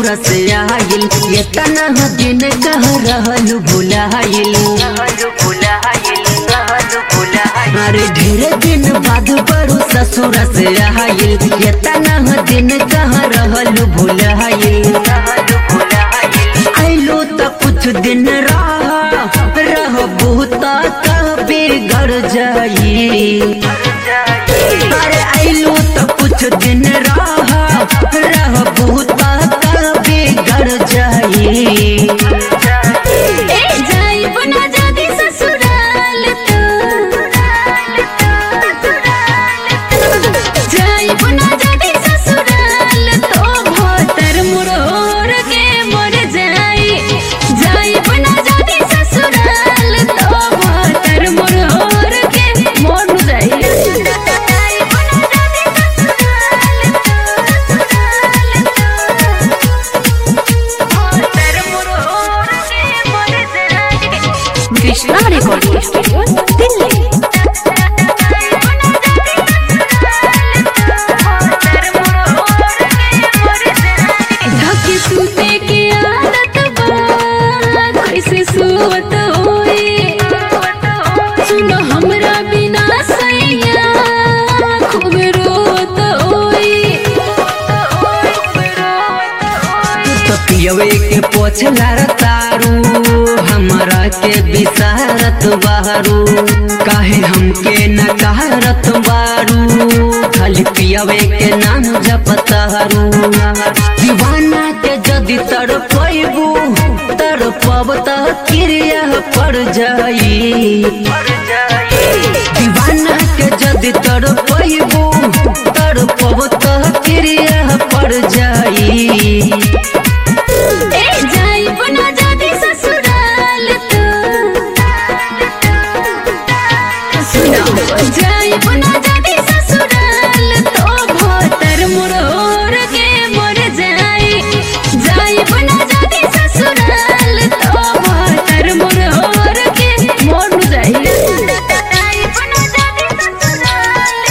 से आइल ये तना दिन कह रहल भुलाइल अरे ढेर दिन बाद बड़ू ससुर से आइल ये तना दिन कह रहल भुलाइल आइलो त कुछ दिन रह रहबू त कभी घर जाई अरे आइलो त कुछ दिन रह रहबू त कभी घर जाई ए जाइब ना जदी ससुराल तो जाइब ना जदी ससुराल तो भोतर मुरोर के मर जाई जाइब ना जदी ससुराल तो भोतर मुरोर के मर जाई जाइब ना कृष्णा रिकॉर्डिंग स्टूडियो दिल्ली धके सूते के आदत बा कैसे सुवत होए सुनो हमरा बिना सैया खूब रोत होए तो पियवे के पोछला तारू हमरा के बिसारत बारू काहे हमके न कहरत बारू खाली पियवे के नाम जपतारू दीवाना के जदि तड़पैबू तड़पब त क्रिया पड़ जाई दीवाना के जदि तड़पैबू तड़पब त क्रिया पड़ जाई ए जाइब ना जदी ससुराल तो सुनो जाइब ना जदी ससुराल तो भोतर मुरोर के मर जाई जाइब ना जदी ससुराल तो भोतर मुरोर के मर जाई जाइब ना जदी ससुराल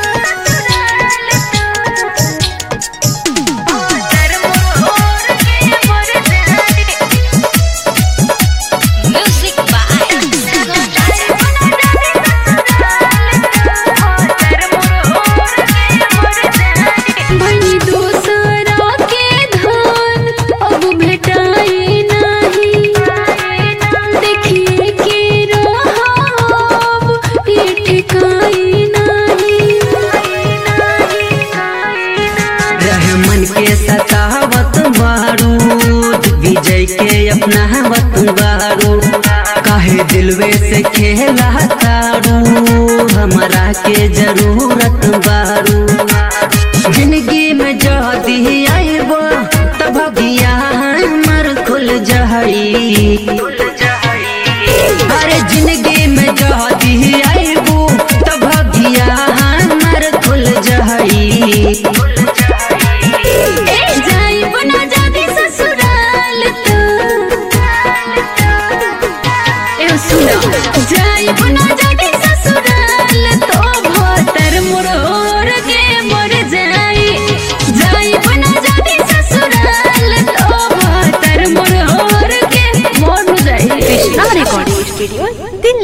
Music बनी दूसरा के धन अब भेटाई नहीं देखिए के रहब ये ठिकाई नहीं रहमन के सतावत बारूद विजय के अपनावत बारू काहे दिलवे से खेला तारू हमरा के जरूरत बारू जिंदगी में जदी आइबो तब भगिया हमर खुल जाई अरे जिंदगी में जदी आइबो तब भगिया हमर खुल जाई ए जाइब ना जदी ससुराल तो ए सुनो जाइब ना जदी ससुराल तो भोतर मुरोर के मर जाई जाइब ना जदी ससुराल तो भोतर मुरोर के मर जाई कृष्णा रिकॉर्डिंग स्टूडियो दिल्ली